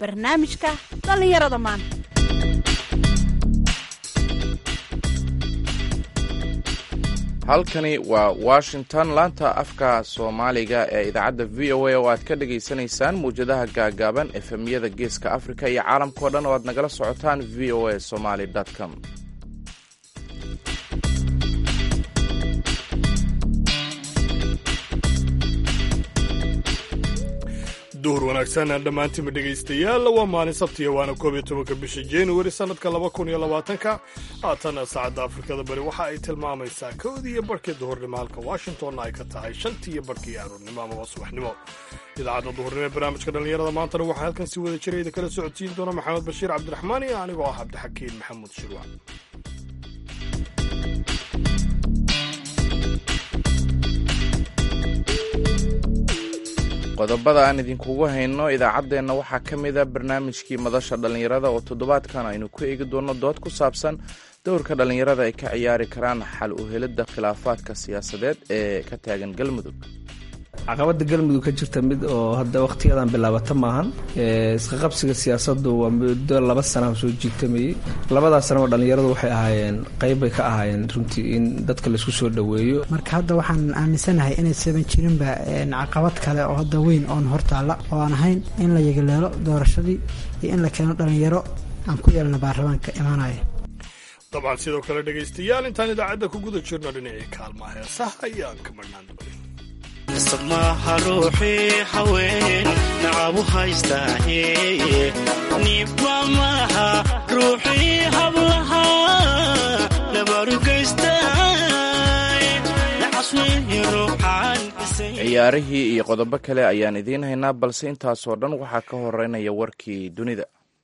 barnaamijka dhallinyarada maanta halkani waa washington laanta afka soomaaliga ee idaacadda v o a oo aad ka dhagaysanaysaan muwjadaha gaagaaban efemyada geeska afrika iyo caalamkao dhan oo aad nagala socotaan v o a somaly com duhur wanaagsan dhammaantiinba dhegaystayaal waa maalin sabtiya waana koob iyo tobanka bisha januari sannadka laba kun iyo labaatanka haatan saacadda afrikada bari waxa ay tilmaamaysaa koodii iyo barhkii duhurnimo halka washingtonna ay ka tahay shantii iyo barhkii aroornimo amaba subaxnimo idaacadda duhurnimo ee barnaamijka dhallinyarada maantana waxaa halkan si wada jira idin kala socodsiin doona maxamed bashiir cabdiraxmaan iyo anigoo ah cabdixakiin maxamuud shirwa qodobada aan idinkugu hayno idaacaddeenna waxaa ka mida barnaamijkii madasha dhallinyarada oo toddobaadkan aynu ku eegi doonno dood ku saabsan dowrka dhallinyarada ay ka ciyaari karaan xal u helidda khilaafaadka siyaasadeed ee ka taagan galmudug caqabada galmudug ka jirta mid oo hadda wakhtiyadan bilaabata maahan isqaqabsiga siyaasadu waa muddo laba sana soo jiigtamayey labadaas sana oo dhallinyaradu waxay ahaayeen qayb bay ka ahaayeen runtii in dadka laisku soo dhoweeyo marka hadda waxaan aaminsanahay inaysaban jirinba caqabad kale oo hadda weyn oon hortaalla oo aan ahayn in la yagaleelo doorashadii iyo in la keeno dhallinyaro aan ku yeelna baarlamaanka imaanaya dabcan sidoo kale dhegaystayaal intaan idaacadda ku guda jirno dhinacii kaalmaa heesaha ayaan ka marhnaan doonay sadmaha ruuxii haween nacabu haystaaye niba maaha ruuxii hablaha ciyaarihii iyo qodobo kale ayaan idiin haynaa balse intaasoo dhan waxaa ka horeynaya warkii dunida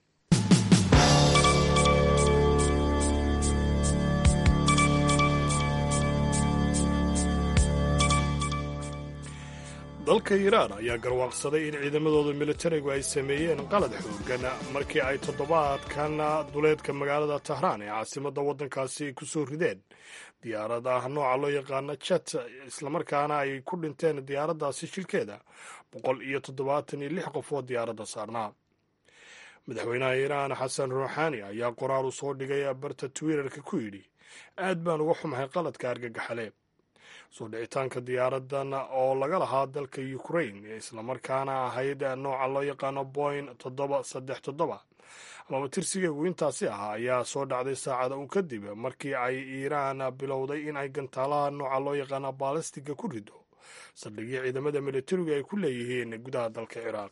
dalka iiraan ayaa garwaaqsaday in ciidamadooda militarigu ay sameeyeen qalad xoogan markii ay toddobaadkan duleedka magaalada tahraan ee caasimadda waddankaasi ku soo rideen diyaarad ah nooca loo yaqaano jet islamarkaana ay ku dhinteen diyaaraddaasi shilkeeda boqol iyo toddobaatan iyo lix qof oo diyaaradda saarnaa madaxweynaha iiraan xasan ruuxaani ayaa qoraal u soo dhigay barta twitterka ku yidhi aad baan uga xumahay qaladka argagaxale soo dhicitaanka diyaaradan oo laga lahaa dalka ukraine islamarkaana ahayd nooca loo yaqaano boin toddoba saddex toddoba amaba tirsigeegu intaasi ah ayaa soo dhacday saacada un kadib markii ay iiraan bilowday in ay gantaalaha nooca loo yaqaano baalistiga ku rido saldhigii ciidamada militarigu ay ku leeyihiin gudaha dalka ciraaq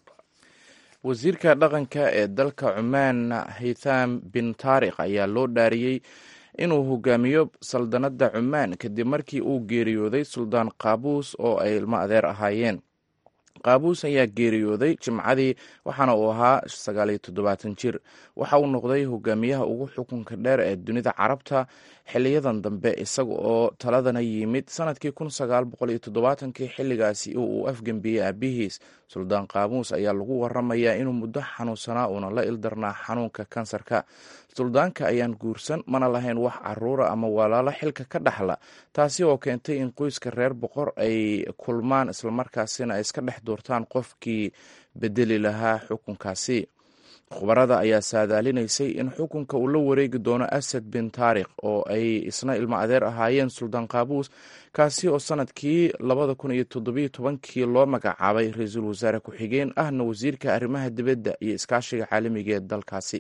wasiirka dhaqanka ee dalka cumaan haytham bin taarikh ayaa loo dhaariyey inuu hogaamiyo saldanadda cumaan kadib markii uu geeriyooday suldaan qaabuus oo ay ilmo adeer ahaayeen qaabuus ayaa geeriyooday jimcadii waxaana uu ahaa sagaaliyo toddobaatan jir waxa uu noqday hogaamiyaha ugu xukunka dheer ee dunida carabta xiliyadan dambe isaga oo taladana yimid sanadkii kun sagaal boqol iyo toddobaatankii xilligaasi uu afgembiyey aabihiis suldaan qaabuus ayaa lagu waramayaa inuu muddo xanuunsanaa uuna la ildarnaa xanuunka kansarka suldaanka ayaan guursan mana lahayn wax caruura ama walaalo xilka ka dhaxla taasi oo keentay in qoyska reer boqor ay kulmaan islamarkaasina ay iska dhex doortaan qofkii bedeli lahaa xukunkaasi khubarada ayaa saadaalinaysay in xukunka uu la wareegi doono asad bin taarikh oo ay isna ilmo adeer ahaayeen suldaan qaabuus kaasi oo sanadkii labada kun iyo toddobiyo tobankii loo magacaabay ra-iisul wasaare ku-xigeen ahna wasiirka arrimaha dibadda iyo iskaashiga caalamiga ee dalkaasi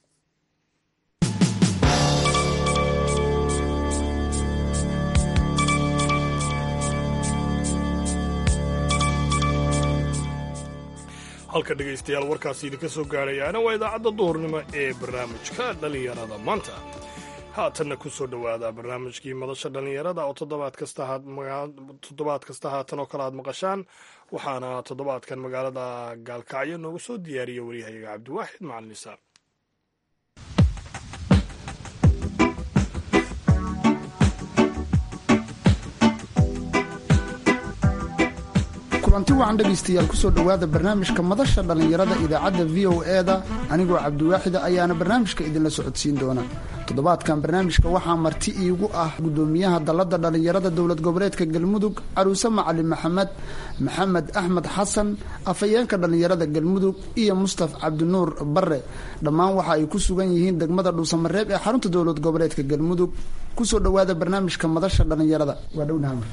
halka dhegaystayaal warkaasi idinka soo gaadhayaana waa idaacadda duhurnimo ee barnaamijka dhallinyarada maanta haatanna ku soo dhowaada barnaamijkii madasha dhallinyarada oo toddobaad kasta haatan oo kale aad maqashaan waxaana toddobaadkan magaalada gaalkacyo noogu soo diyaariya waryahayaga cabdiwaaxid macalin nisaar kulanti wacan dhegaystayaal kusoo dhowaada barnaamijka madasha dhallinyarada idaacadda v o e da anigoo cabdiwaaxida ayaana barnaamijka idinla socodsiin doona toddobaadkan barnaamijka waxaa marti iigu ah gudoomiyaha dalladda dhallinyarada dowlad goboleedka galmudug caruuse macalin maxamed maxamed axmed xasan afhayeenka dhallinyarada galmudug iyo mustaf cabdinuur bare dhammaan waxa ay ku sugan yihiin degmada dhuusamareeb ee xarunta dowlad goboleedka galmudug kusoo dhawaada barnaamijka madasha dhallinyarada waa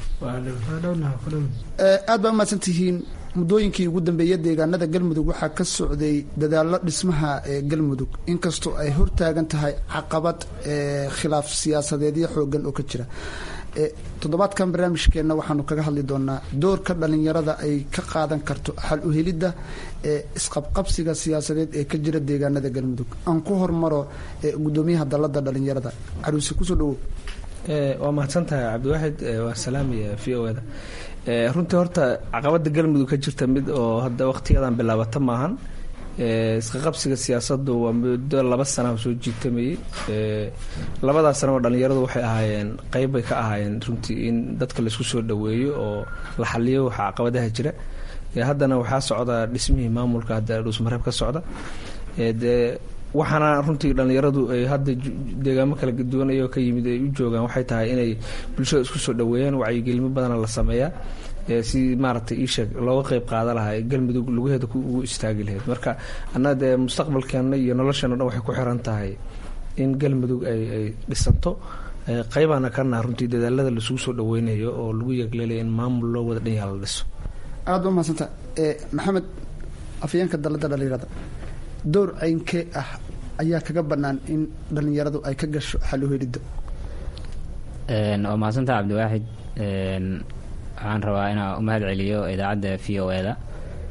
dhownahaad baa umahadsantihiin muddooyinkii ugu dambeeya deegaanada galmudug waxaa ka socday dadaalo dhismaha ee galmudug inkastoo ay hortaagan tahay caqabad khilaaf siyaasadeedyo xoogan oo ka jira toddobaadkan barnaamijkeenna waxaanu kaga hadli doonaa doorka dhallinyarada ay ka qaadan karto xal uhelidda ee isqabqabsiga siyaasadeed ee ka jira deegaanada galmudug aan ku hormaro gudoomiyaha dalada dhallinyarada caruuse kusoo dhawow waa mahadsan tahay cabdiwaaxid waa salaamaya v o da runtii horta caqabada galmudug ka jirta mid oo hadda waqtiyadan bilaabata maahan isqaqabsiga siyaasadu waa muddo laba sana soo jiitamayey labadaas sanaba dhallinyaradu waxay ahaayeen qeyb bay ka ahaayeen runtii in dadka laisku soo dhaweeyo oo la xaliyo waxa caqabadaha jira haddana waxaa socda dhismihii maamulka hadda dhuusmareeb ka socda dee waxaana runtii dhallinyaradu ay hadda deegaamo kala duwan ayoo ka yimid ay u joogaan waxay tahay inay bulshada isku soo dhaweeyaan wacyigelimo badana la sameeyaa si maaragtay iisheeg looga qeyb qaada lahaa galmudug lugaheeda ugu istaagi lahayd marka annaga dee mustaqbalkeena iyo nolosheena dhan waxay ku xiran tahay in galmudug ay ay dhisanto qeybaana kana runtii dadaalada laisugu soo dhaweynayo oo lagu yeegleelaya in maamul loo wada dhan yaha la dhiso aada ba mahadsanta maxamed afyeenka dalada dhalinyarada door ceynkee ah ayaa kaga banaan in dhalinyaradu ay ka gasho xal uhelidda waa mahadsantaa cabdiwaaxid waxaan rabaa inaan u mahad celiyo idaacadda v o e da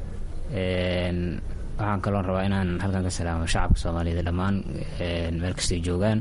waxaan kaloon rabaa inaan halkan ka salaamo shacabka soomaaliyeed dhammaan meel kastay joogaan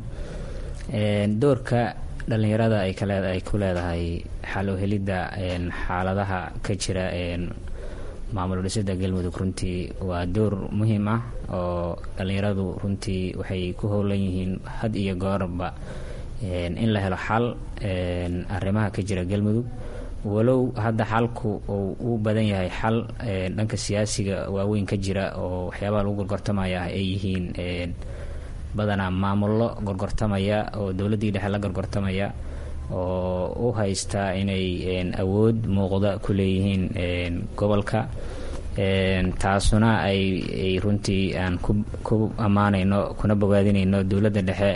doorka dhallinyarada ay kale ay ku leedahay xal uhelidda xaaladaha ka jira maamul dhisida galmudug runtii waa door muhiim ah oo dhallinyaradu runtii waxay ku howlan yihiin had iyo goorba in la helo xal arrimaha ka jira galmudug walow hadda xalku uu u badan yahay xal dhanka siyaasiga waaweyn ka jira oo waxyaabaha lagu gorgortamaya ah ay yihiin badanaa maamullo gorgortamaya oo dowladdii dhexe la gorgortamaya oo u haysta inay awood muuqda ku leeyihiin gobolka taasuna ay runtii aan ku ammaanayno kuna bogaadinayno dowladda dhexe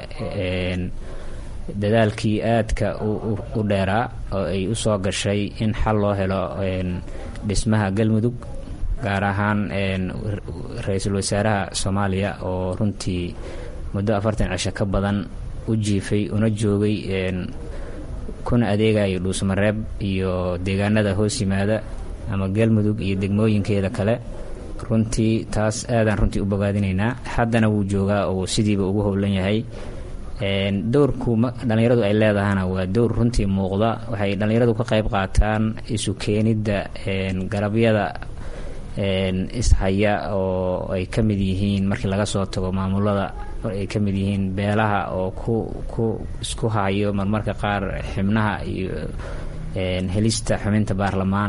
dadaalkii aadka u dheeraa oo ay u soo gashay in xal loo helo dhismaha galmudug gaar ahaan ra-iisul wasaaraha soomaaliya oo runtii muddo afartan cisho ka badan u jiifay una joogay kuna adeegayo dhuusmareeb iyo deegaanada hoos yimaada ama galmudug iyo degmooyinkeeda kale runtii taas aadaan runtii u bogaadinaynaa haddana wuu joogaa oo sidiiba ugu howlan yahay dowrku dhallinyaradu ay leedahana waa dowr runtii muuqda waxay dhallinyaradu ka qayb qaataan isu keenidda garabyada ishaya oo ay ka mid yihiin markii laga soo tago maamulada ay ka mid yihiin beelaha oo ku ku isku hayo marmarka qaar xibnaha iyo helista xubinta baarlamaan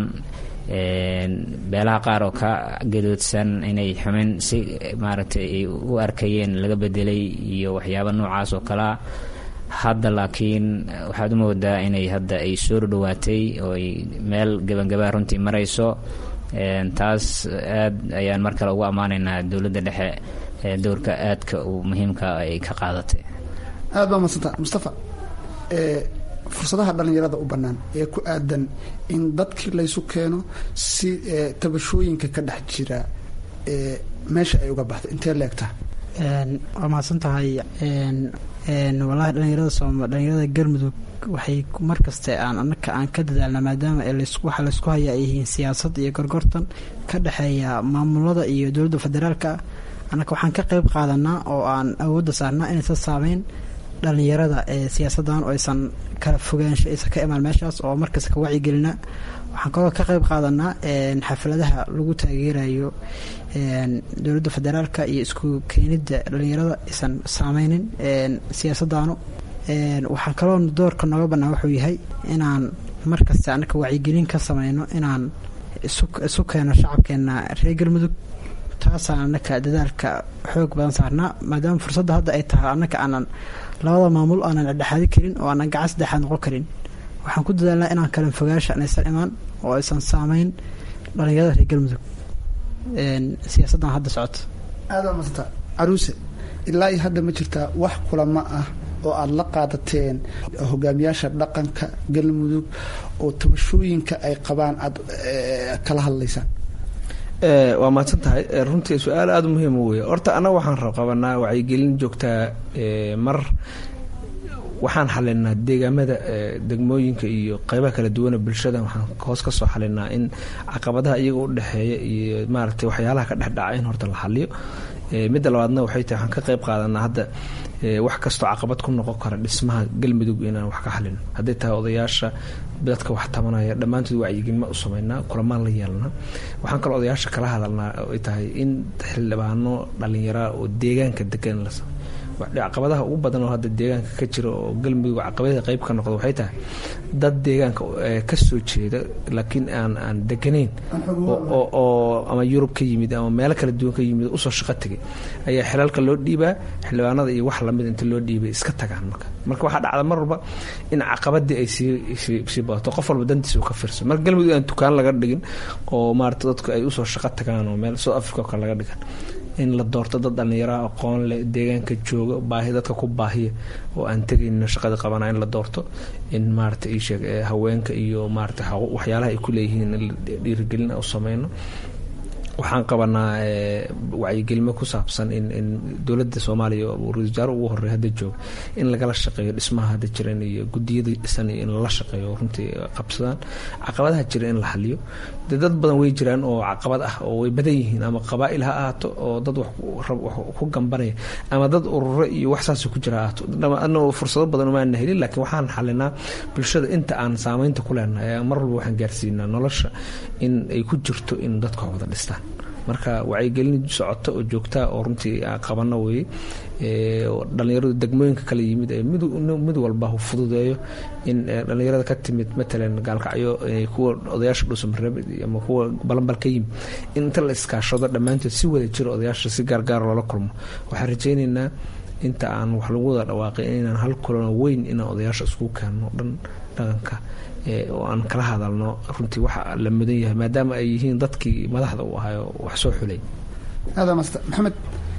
beelaha qaar oo ka gadoodsan inay xumin si maaragtay ay u arkayeen laga bedelay iyo waxyaaba noocaas oo kalea hadda laakiin waxaad u moodaa inay hadda ay soo dhowaatay oo ay meel gabangabaa runtii marayso taas aad ayaan mar kale ugu ammaanaynaa dowladda dhexe dowrka aadka uu muhiimka ay ka qaadatay aad baa madsanta mustafa fursadaha dhallinyarada u bannaan ee ku aadan in dadkii laysu keeno si tabashooyinka ka dhex jira meesha ay uga baxdo intee leegtaa waa mahadsan tahay walahi dhalinyarada sooma dhalinyarada galmudug waxay markaste aan anaka aan ka dadaalna maadaama waxa laysku haya ay yihiin siyaasad iyo gorgortan ka dhexeeya maamulada iyo dowladda federaalka annaka waxaan ka qeyb qaadanaa oo aan awoodda saarnaa inaysan saameyn dhalinyarada ee siyaasadan oo aysan kala fogaansho aysan ka imaan meeshaas oo markasta ka wacyigelina waxaan kaloo ka qeyb qaadanaa xafladaha lagu taageerayo dowladda federaalka iyo isku keenidda dhalinyarada aysan saameynin siyaasadanu waxaan kaloo doorka nooga bannaan wuxuu yahay inaan markasta annaka wacyigelin ka sameyno inaan isu keeno shacabkeena reer galmudug taasaan anaka dadaalka xoog badan saarnaa maadaama fursadda hadda ay tahay annaka aanan labada maamul aanan dhexdhexaadi karin oo aanan gacan saddexaad noqon karin waxaan ku dadaalnaa inaan kala fogaasha inaysan imaan oo aysan saameyn dhalinyarada reer galmudug siyaasaddan hadda socota aada masanta caruuse ilaa iyo hadda ma jirtaa wax kulamo ah oo aada la qaadateen hogaamiyaasha dhaqanka galmudug oo tabashooyinka ay qabaan aada kala hadlaysaan waa mahadsan tahay runtii su-aal aada u muhiima wey horta annaga waxaan qabanaa wacyigelin joogtaa mar waxaan xalinaa deegaamada degmooyinka iyo qeybaha kala duwana bulshada waxaan hoos ka soo xalinaa in caqabadaha iyaga u dhexeeya iyo maaragtay waxyaalaha ka dhexdhaca in horta la xaliyo midda labaadna waxay tahay waxaan ka qeyb qaadanaa hadda wax kastoo caqabad ku noqon kara dhismaha galmudug inaan wax ka xalino hadday tahay odayaasha dadka wax tabanaya dhammaantood wacyigelima u sameynaa kulamaan la yeelnaa waxaan kaloo odayaasha kala hadalnaa ay tahay in xildhibaano dhalinyaraa oo deegaanka degan la caqabadaha ugu badan oo hadda deegaanka ka jira oo galmudug caqabadii qeyb ka noqda waxay tahay dad deegaanka ka soo jeeda laakiin aan aan deganayn oo ama yurub ka yimid ama meelo kala duwan ka yimid usoo shaqo tegay ayaa xilaalka loo dhiibaa xildhibaanada iyo wax lamid inta loo dhiibay iska tagaan marka marka waxaa dhacda mar walba in caqabadii ay sii badato qof walba dantiisa uu ka fiirso marka galmudug aan dukaan laga dhigin oo maarata dadku ay usoo shaqo tagaan oo meel south africa oo kale laga dhigan in la doorto dad dhallinyaraha aqoon leh deegaanka jooga baahi dadka ku baahiya oo aan tegayno shaqada qabana in la doorto in maarata isheeg haweenka iyo maarata waxyaalaha ay ku leeyihiin in dhiirigelin u sameyno waxaan qabanaa wacyigelimo ku saabsan in in dowladda soomaaliya ra-isul wasaare ugu horey hadda jooga in lagala shaqeeyo dhismaha hadda jiran iyo gudiyada dhisan iyo in lala shaqeeyo runtii qabsadaan caqabadaha jira in la xaliyo dee dad badan way jiraan oo caqabad ah oo way badan yihiin ama qabaa'il ha ahaato oo dad wax ku gambanaya ama dad ururo iyo wax saas ku jira ahaato anagoo fursado badan umaana helin laakiin waxaan xalinaa bulshada inta aan saameynta ku leenahay mar walba waxaan gaarsiinaa nolosha in ay ku jirto in dadka wada dhistaan marka wacyigelin socota oo joogtaa oo runtii qabano weye dhalinyaradu degmooyinka kala yimid mid walba hu fududeeyo in dhalinyarada ka timid matalan gaalkacyo kuwa odayaasha dhuusamareeb ama kuwa balanbal ka yimid in inta la iskaashado dhammaantood si wada jiro odayaasha si gaargaar loola kulmo waxaan rajaynaynaa inta aan wax lagu wada dhawaaqay inaan hal kulano weyn inaan odayaasha isku keenno dhan dhaqanka oo aan kala hadalno runtii waxa la mudan yahay maadaama ay yihiin dadkii madaxda u ahayo wax soo xulay aada master maxamed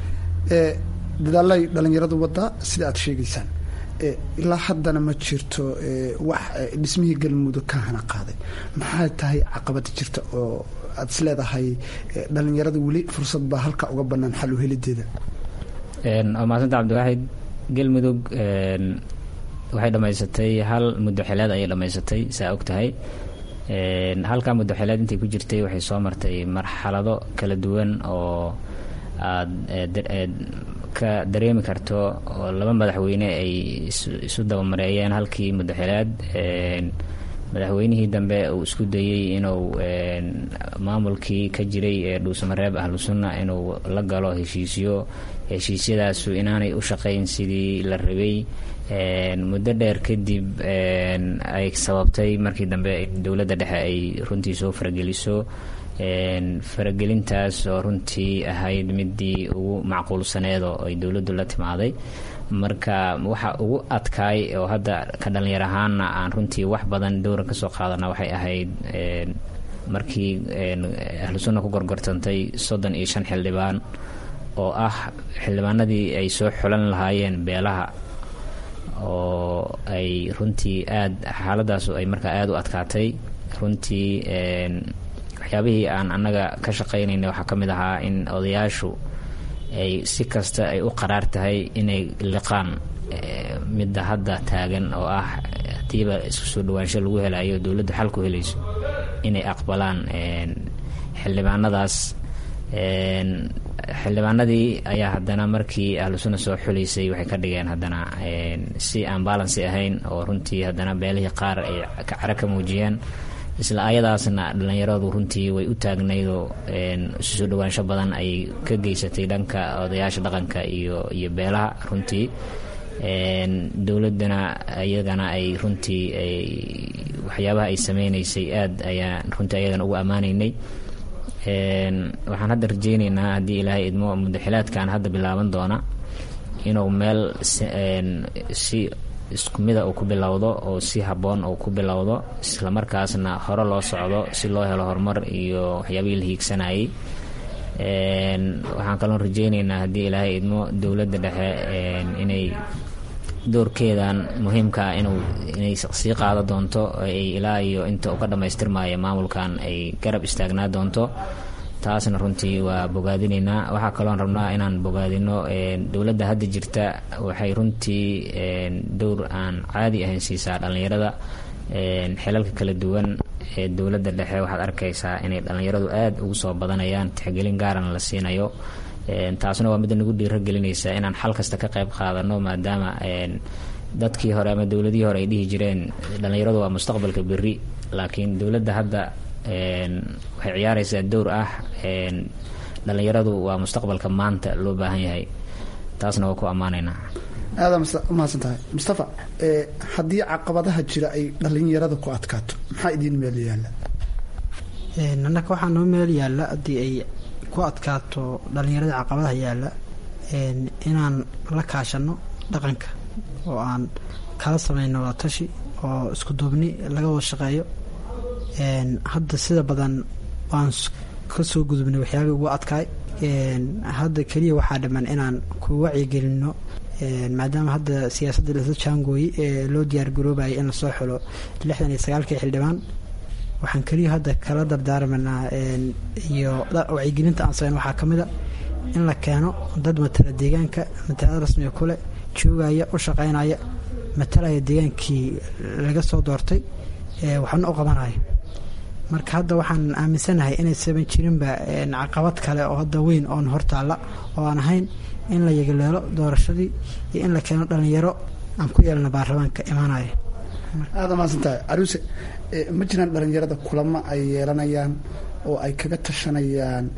dadaalay dhalinyaradu wadaa sida aad sheegaysaan ilaa haddana ma jirto wax dhismihii galmudug ka hana qaaday maxay tahay caqabada jirta oo aad is leedahay dhalinyarada weli fursad baa halka uga banaan xal u helideeda waa mahadsanta cabdiwaaxid galmudug waxay dhammaysatay hal muddo xileed ayay dhammaysatay saa og tahay halkaa muddo xileed intay ku jirtay waxay soo martay marxalado kala duwan oo aada ka dareemi karto oo laba madaxweyne ay isu dabamareeyeen halkii muddo xileed madaxweynihii dambe uu isku dayey inuu maamulkii ka jiray ee dhuusamareeb ahlu sunna inuu la galo heshiisyo heshiisyadaasu inaanay u shaqayn sidii la rabay muddo dheer kadib ay sababtay markii dambe dowladda dhexe ay runtii soo farageliso faragelintaas oo runtii ahayd midii ugu macquulsaneed oo ay dowladdu la timaaday marka waxa ugu adkaay oo hadda ka dhalinyar ahaana aan runtii wax badan dowra kasoo qaadana waxay ahayd markii ahlu sunna ku gorgortantay soddon iyo shan xildhibaan oo ah xildhibaanadii ay soo xulan lahaayeen beelaha oo ay runtii aada xaaladaas ay markaa aada u adkaatay runtii waxyaabihii aan annaga ka shaqaynayna waxaa ka mid ahaa in odayaashu ay si kasta ay u qaraar tahay inay liqaan midda hadda taagan oo ah hadiiba isku soo dhawaansho lagu helayo dowladdu xal ku helayso inay aqbalaan xildhibaanadaas xildhibaanadii ayaa haddana markii ahlu sunna soo xulaysay waxay ka dhigeen haddana si aan balansi ahayn oo runtii haddana beelihii qaar ay cara ka muujiyeen isla ayadaasna dhalinyaradu runtii way u taagnaydoo isu soo dhawaansho badan ay ka geysatay dhanka odayaasha dhaqanka iyo iyo beelaha runtii dowladana iyagana ay runtii waxyaabaha ay sameynaysay aad ayaan runtii ayagana ugu ammaanaynay waxaan hadda rajeyneynaa haddii ilaahay idmo mudaxilaadkan hadda bilaaban doona inuu meel si isku mida uu ku bilowdo oo si habboon uu ku bilowdo islamarkaasna hore loo socdo si loo helo horumar iyo waxyaabihii la hiigsanayay waxaan kaloo rajeyneynaa haddii ilaahay idmo dowladda dhexe inay doorkeedan muhiimka ah inuu inay sii qaado doonto ay ilaa iyo inta uu ka dhammaystirmaayo maamulkan ay garab istaagnaa doonto taasna runtii waa bogaadineynaa waxaa kaloon rabnaa inaan bogaadino dowladda hadda jirta waxay runtii dowr aan caadi ahayn siisaa dhallinyarada xilalka kala duwan ee dowladda dhexe waxaad arkaysaa inay dhallinyaradu aada ugu soo badanayaan tixgelin gaarana la siinayo taasna waa midda nagu dhiiragelinaysa inaan xal kasta ka qayb qaadano maadaama dadkii hore ama dowladihii hore ay dhihi jireen dhallinyaradu waa mustaqbalka berri laakiin dowladda hadda waxay ciyaaraysaa dowr ah dhallinyaradu waa mustaqbalka maanta loo baahan yahay taasna waa ku ammaanaynaa aada umahadsan tahay mustafa haddii caqabadaha jira ay dhallinyarada ku adkaato maxaa idiin meel yaalla annaka waxaa noo meel yaalla haddii ay ku adkaato dhallinyarada caqabadaha yaalla inaan la kaashano dhaqanka oo aan kala sameyno watashi oo isku duubni laga wada shaqeeyo hadda sida badan waan ka soo gudubnay waxyaabay ugu adkaay hadda keliya waxaa dhiman inaan ku wacyigelino maadaama hadda siyaasadda lasla jaangooyey ee loo diyaar garoobayay in lasoo xulo lixdan iyo sagaalkii xildhibaan waxaan keliya hadda kala dardaarmanaa iyo wacyigelinta aan sameyn waxaa ka mid a in la keeno dad matala deegaanka matalada rasmiga kule joogaya u shaqeynaya matalaya deegaankii laga soo doortay waxna u qabanaya marka hadda waxaan aaminsanahay inaysaban jirinba caqabad kale oo hadda weyn oon hortaalla oo aan ahayn in la yagaleelo doorashadii iyo in la keeno dhallinyaro aan ku yeelna baarlamaanka imaanaya aada mahadsantahay aruse ma jiraan dhallinyarada kulamo ay yeelanayaan oo ay kaga tashanayaan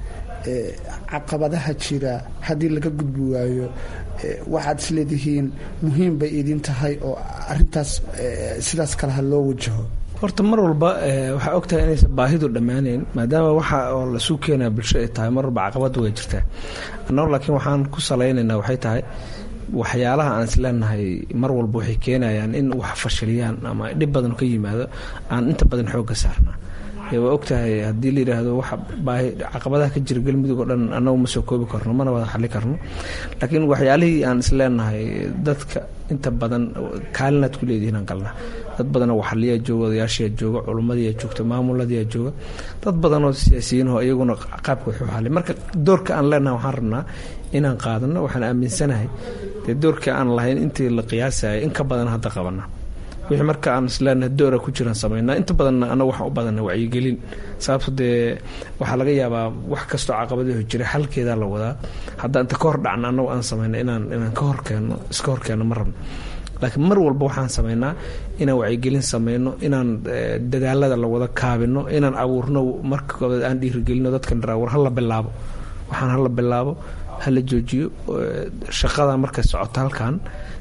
caqabadaha jira haddii laga gudbi waayo waxaad isleedihiin muhiim bay idin tahay oo arintaas sidaas kale ha loo wajaho horta mar walba waxaa ogtahay inaysan baahidu dhammaaneyn maadaama waxa oo lasuu keenaa bulsho ay tahay mar walba caqabadda way jirtaa annagu laakiin waxaan ku salaynaynaa waxay tahay waxyaalaha aan isleenahay mar walba waxay keenayaan in wax fashiliyaan ama dhib badan ka yimaado aan inta badan xoogga saarnaa waa ogtahay haddii la yidhaahdo wax baahi caqabadaha ka jira galmudug oo dhan annagu ma soo koobi karno mana wada xali karno laakiin waxyaalihii aan isleenahay dadka inta badan kaalinaad ku leedihiin aan galna dad badanoo waxaliyaa jooga odayaashiyaa jooga culumadiyaa joogta maamuladiyaa jooga dad badanoo siyaasiyiinoo iyaguna qaabka waxu xali marka doorka aan leenahay waxaan rabnaa inaan qaadano waxaan aaminsanahay dee doorka aan lahayn intii la qiyaasayay in ka badan hadda qabana wixii marka aan isleenahay doora ku jiraan samaynaa inta badanna anagu waxaan u badana wacyigelin sababto dee waxaa laga yaabaa wax kastoo caqabadaho jira xalkeedaa la wadaa hadda inta ka hor dhacna anagu aan samayna inaan inaan ka horkeenno iska horkeenno ma rabno laakiin mar walba waxaan samaynaa inaan wacyigelin samayno inaan dadaalada la wada kaabino inaan abuurno marka koobaad aan dhiirigelino dadkan dharaa war hala bilaabo waxaan hala bilaabo hala joojiyo shaqada markay socoto halkan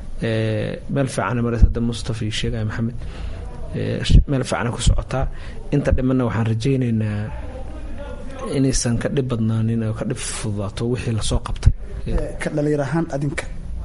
meel fiicana mares hadda mustafa iyo sheegaya maxamed meel fiicana ku socotaa inta dhimanna waxaan rajaynaynaa inaysan ka dhib badnaanin oo ka dhib fududaato wixii lasoo qabtay ka dhalinyar ahaan adinka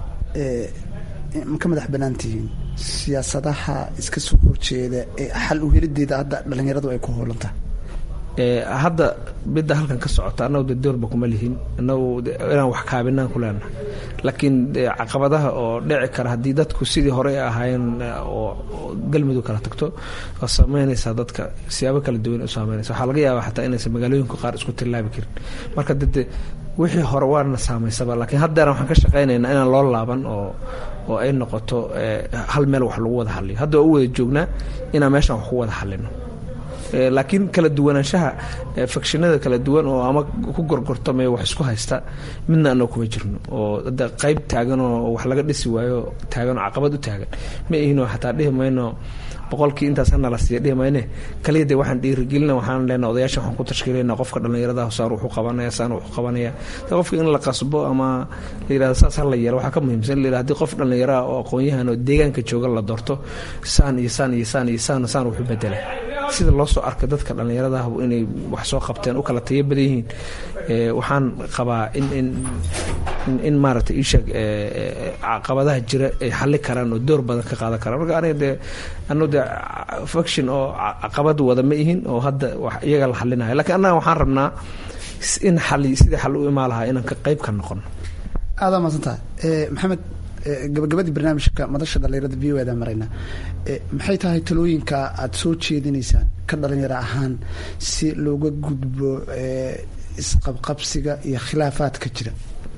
ma ka madax bannaan tihiin siyaasadaha iska soo horjeeda ee xal u helideeda hadda dhalinyaradu ay ku hoolantahay hadda midda halkan ka socota annagu de doorba kuma lihin annagu inaan wax kaabinaan ku leenahay laakiin caqabadaha oo dhici kara haddii dadku sidii hore ahaayeen oo galmudug kala tagto waa saameynaysaa dadka siyaabo kala duwan u saameynaysa waxaa laga yaabaa xataa inaysan magaalooyinka qaar isku tillaabi karin marka dade wixii hore waana saamaysaba laakiin haddeena waxaan ka shaqaynaynaa inaan loo laaban oo oo ay noqoto hal meel wax lagu wada hadliyo hadda waa u wada joognaa inaan meeshaan wax ku wada hadlino laakiin kala duwanaanshaha fakshinada kala duwan oo ama ku gorgortamaya wax isku haysta midna anoo kuma jirno oo da qayb taagan oo wax laga dhisi waayo taagan oo caqabad u taagan ma ihinoo xataa dhihi mayno boqolkii intaas hanala siiya dhihi mayne kaliya dee waxaan dhiirigelina waxaan leenaa odayaasha waxaan ku tashkiilayna qofka dhallinyarada saan wuxuu qabanaya saan wuxuu qabanaya qofka in la qasbo ama la yidhahdo saas ha la yeelo waxaa ka muhiimsan la yidhahdo haddii qof dhallinyaro ah oo aqoon-yahan oo deegaanka jooga la doorto saan iyo saan iyo saan iyo saan saan wuxu bedela sida loo soo arkay dadka dhallinyaradaah inay wax soo qabteen u kala tayo badan yihiin waxaan qabaa in in in maaragtay iisheeg caqabadaha jira ay xalli karaan oo door badan ka qaadan karaan marka aniga dee anu dee faction oo caqabad wada ma ihin oo hadda iyaga la xalinayo lakiin annaga waxaan rabnaa in xali sidii xal u imaa lahaa inaan ka qayb ka noqono aadaa maadsantaha maxamed gabagabadii barnaamijka madasha dhalinyarada v o eda marayna maxay tahay talooyinka aada soo jeedinaysaan ka dhalinyaro ahaan si looga gudbo isqabqabsiga iyo khilaafaadka jira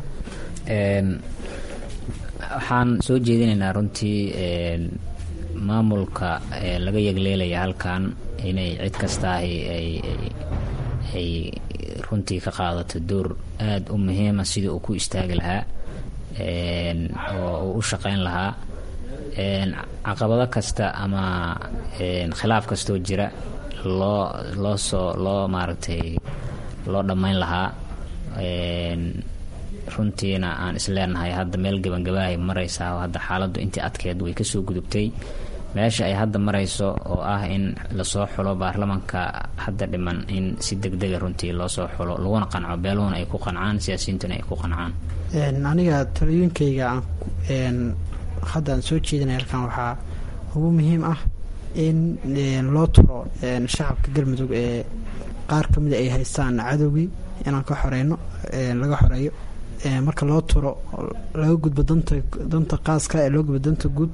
waxaan soo jeedinaynaa runtii maamulka laga yegleelaya halkan inay cid kastaahi ay runtii ka qaadato door aada u muhiima sidii uu ku istaagi lahaa oo uu u shaqeyn lahaa caqabado kasta ama khilaaf kastoo jira loo loo soo loo maaragtay loo dhammayn lahaa runtiina aan isleenahay hadda meel gabangabaahay maraysaa hadda xaaladdu intii adkeed way kasoo gudubtay meesha ay hadda marayso oo ah in lasoo xulo baarlamanka hadda dhiman in si deg dega runtii loo soo xulo laguna qanco beeluhuna ay ku qancaan siyaasiyiintuna ay ku qancaan aniga talooyinkayga aan hadda aan soo jeedinay halkan waxaa ugu muhiim ah in loo turo shacabka galmudug ee qaar ka mida ay haystaan cadowgii inaan ka xoreyno laga xoreeyo marka loo turo laga gudbo danta danta qaaska ee loo gudbo danta guud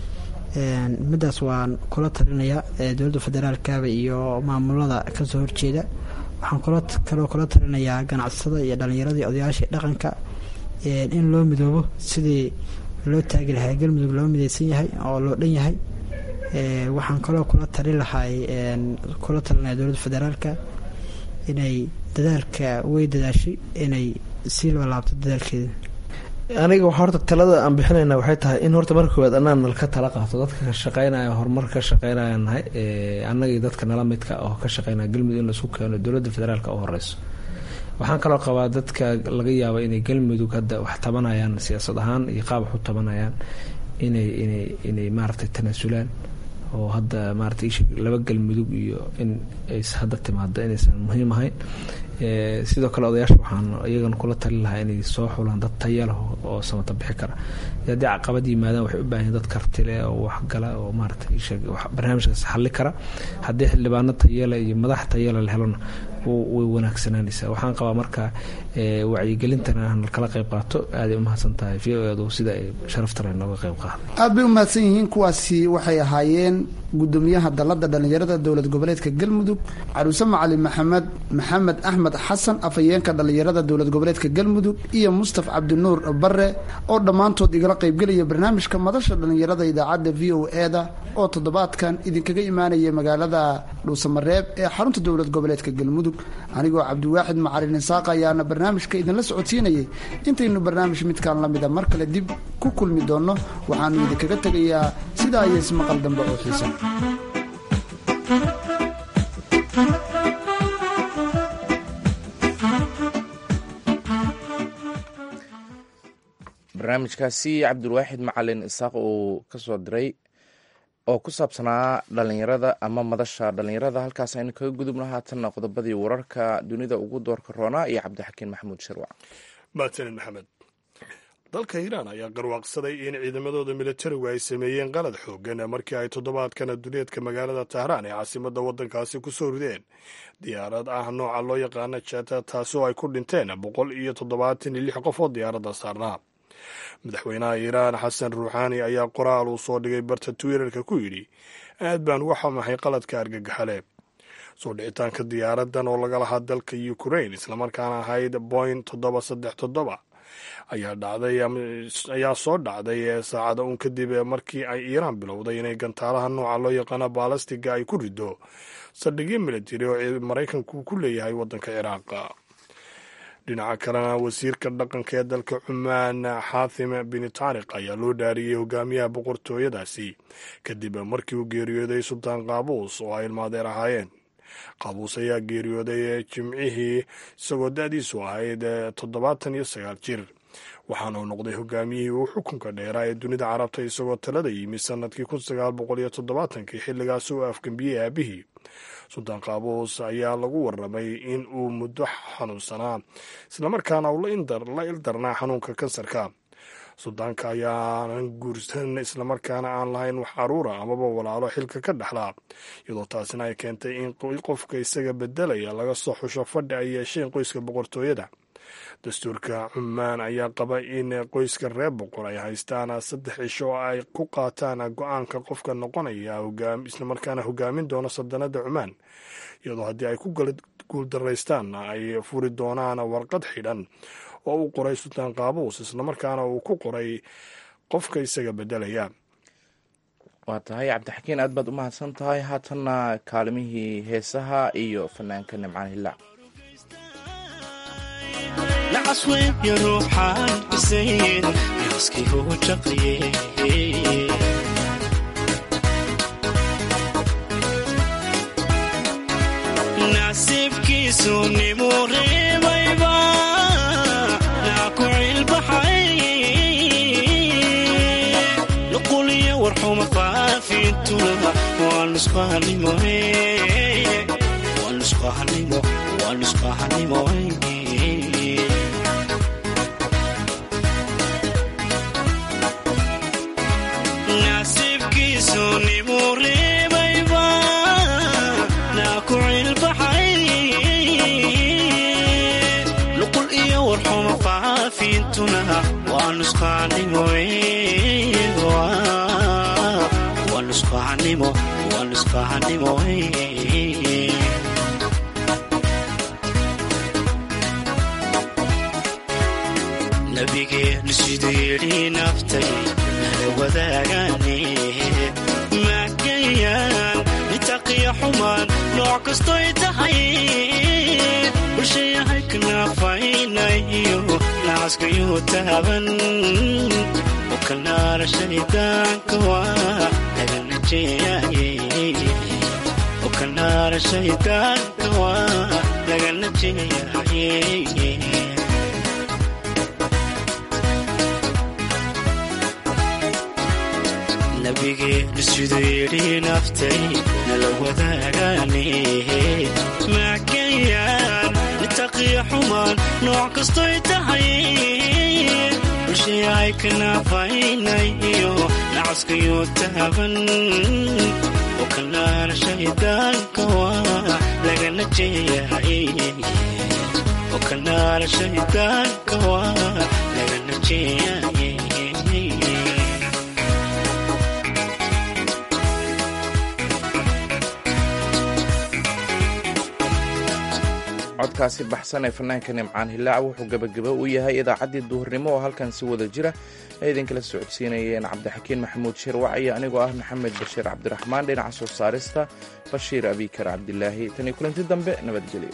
midaas waan kula talinayaa dowladda federaalkaba iyo maamulada kasoo horjeeda waxaan kaloo kula talinayaa ganacsatada iyo dhallinyaradii odayaashii dhaqanka in loo midoobo sidii loo taagi lahaa galmudug loo mideysan yahay oo loo dhan yahay waxaan kaloo kula tali lahay kula talinaya dowladda federaalka inay dadaalka way dadaashay inay sii laabto dadaalkeeda aniga waxaa horta talada aan bixinayna waxay tahay in horta marka koowaad anaa nal ka tala qaato dadka ka shaqeynaya horumar ka shaqeynaya nahay annagii dadka nala midka oo ka shaqeynaya galmudug in laisku keeno dowladda federaalka u horeyso waxaan kaloo qabaa dadka laga yaaba inay galmudug hadda wax tabanayaan siyaasad ahaan iyo qaab wax u tabanayaan inay inay inay maaragtay tanaasulaan oo hadda maarata isha laba galmudug iyo in ays hadda timaado inaysan muhiim ahayn sidoo kale odayaasha waxaan iyagana kula tali lahaa inay soo xulaan dad tayaleh oo samata bixi kara haddii caqabad yimaadaan waxay u baahan dad kartile oo waxgala oo maarata isha barnaamijkaas xalli kara haddii xildhibaano tayale iyo madax tayale la helona way wanaagsanaanaysaa waxaan qabaa marka wacyigelintana kala qayb qaato aaday umahadsan tahay v o edu sida ay sharaftale nooga qayb qaada aada bay umahadsan yihiin kuwaasi waxay ahaayeen gudoomiyaha dalada dhalinyarada dowlad goboleedka galmudug caruuse macalin maxamed maxamed axmed xasan afhayeenka dhalinyarada dowlad goboleedka galmudug iyo mustaf cabdinuur bare oo dhammaantood igala qaybgelaya barnaamijka madasha dhalinyarada idaacadda v o eda oo toddobaadkan idinkaga imaanaya magaalada dhuusamareeb ee xarunta dowlad goboleedka galmudug anigoo cabdiwaaxid macalin isaaq ayaana barnaamijka idinla socodsiinayay intaynu barnaamij midkaan la mida mar kale dib ku kulmi doonno waxaanu idinkaga tegayaa sidaa iyo ismaqal dambe oo xiisan barnaamijkaasi cabdulwaaxid macalin isaaq uu kasoo diray oo ku saabsanaa dhalinyarada ama madasha dhalinyarada halkaas aynu kaga gudubno haatanna qodobadii wararka dunida ugu doorka roonaa iyo cabdixakiin maxamuud shirwac mahadsanid maxamed dalka iiraan ayaa garwaaqsaday in ciidamadooda militarigu ay sameeyeen qalad xoogan markii ay toddobaadkan duleedka magaalada tahraan ee caasimadda waddankaasi ku soo rideen diyaarad ah nooca loo yaqaana jeta taasoo ay ku dhinteen boqol iyo toddobaatan iyo lix qof oo diyaaradda saarnaa madaxweynaha iiraan xasan ruuxaani ayaa qoraal uu soo dhigay barta twitter-ka ku yidhi aad baan uga xamahay qaladka argagaxale soo dhicitaanka diyaaradan oo laga lahaa dalka ukrain islamarkaana ahayd boing toddoba saddex toddoba ayaa dhacday ayaa soo dhacday saacada uun kadib markii ay iiraan bilowday inay gantaalaha nooca loo yaqaano baalastiga ay ku rido saldhigyo militari oo maraykanku ku leeyahay waddanka ciraaq dhinaca kalena wasiirka dhaqanka ee dalka cumaan xaathim bin taariq ayaa loo dhaariyey hogaamiyaha boqortooyadaasi kadib markii uu geeriyooday sultaan qaabuus oo ay ilmaadeer ahaayeen qaabuus ayaa geeriyooday jimcihii isagoo da-diisu ahayd toddobaatan iyo sagaal jir waxaana uu noqday hogaamiyihii uu xukunka dheeraa ee dunida carabta isagoo talada yimi sanadkii kun sagaal boqol iyo toddobaatankii xilligaasi uu afgembiyey aabihii suldaan qaabuus ayaa lagu waramay in uu muddo xanuunsanaa islamarkaana uu la ildarnaa xanuunka kansarka suldaanka ayaanan guursan islamarkaana aan lahayn wax caruura amaba walaalo xilka ka dhexlaa iyadoo taasina ay keentay in qofka isaga bedelaya laga soo xusho fadhi ay yeesheen qoyska boqortooyada dastuurka cumaan ayaa qaba in qoyska reer boqor ay haystaan saddex cisho oo ay ku qaataan go-aanka qofka noqonaya islamarkaana hogaamin doona saldanada cumaan iyadoo haddii ay ku guuldaraystaan ay furi doonaan warqad xidhan oo uu qoray sultaan qaabuus islamarkaana uu ku qoray qofka isaga bedelaya waa tahay cabdixakiin aad baad u mahadsan tahay haatanna kaalimihii heesaha iyo fanaanka nimcaan hilaac lacasweebya ruuxaan bisayn naaskii uu jaqliye nasiibkiisu nimuu reebayba naa ku cilbaxay nuquliyo warxuma faafintuna waa nusqahanimo waa nusqahanimo waa nusqahanimo nasiibkiisu nimuu reebayba naa ku cilbaxay nuqul iyo warxuma faafintuna waa nusqaanimo waa nusqaanimo waa nusqaanimo nabigeenu siduu yidhi naftay nala wadaagaane maagayaan nitaqiya xumaan nooc kastoy tahay bulshayahay kanaafaynayo nacaskayuu taaban oo kanaara shaydaanka waa laga najeeyaye oo kanaara shaydaanka waa laga najeeyaye nabigeenu siduu yidhi naftay nala wadaagaane maagayaan nitaqiya xumaan nooc kastoy tahay bulshayahay kanaafaynayo nacaskayuu taaban oo kanaara shaydaanka waa laga najeeyahay oo kanaara shaydaanka waa laga najeeyahay codkaasi baxsan ee fanaanka nimcaan hilaac wuxuu gebageba u yahay idaacaddii duhurnimo oo halkan si wada jira ay idinkala socodsiinayeen cabdixakiin maxamuud shirwac iyo anigoo ah maxamed bashiir cabdiraxmaan dhinaca soo saarista bashiir abikar cabdilaahi tan iyo kulanti dambe nabadgelyo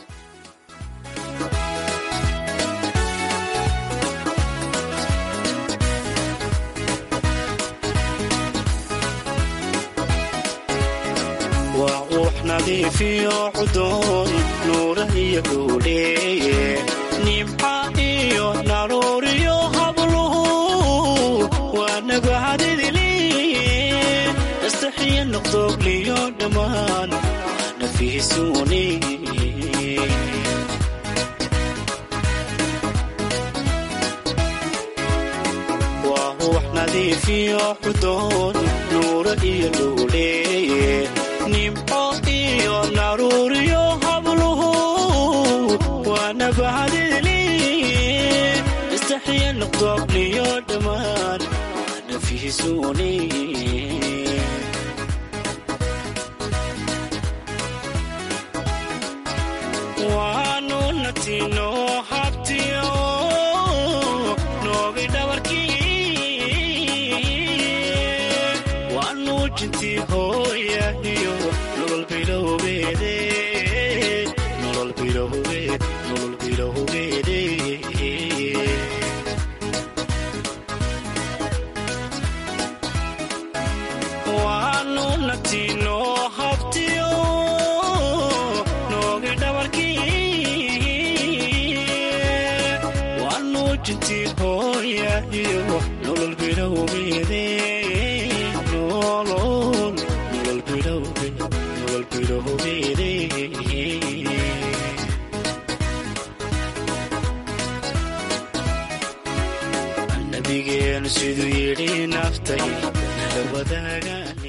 waa uux nadiifiyo cudoon nuura iyo dhuudheeye nimca iyo naruuriyo habluhu waa nabahadidiliye astaxiya noqdoogliyo dhammaan waa nafiisuuni waa uux nadiifiyo cudoon nuura iyo dhuudheeye nimco iyo naruuriyo habluhu waa nabahadidiliye istaxiya noqdoogliyo dhammaan waa nafiisuuni waanu natino habtiyo noogi dhabarkii waanu jintii hooyaniyo nolol bilowgeede nolol bilowgeed nolol bilowgeede waanu natino habtiyo noogi dhabarkii waanu xoojintii hooya iyo nolol bilowgeede nolol nolol bilowge nolol bilowgeede nabigeenu siduu yidhi naftay nala wadaagaan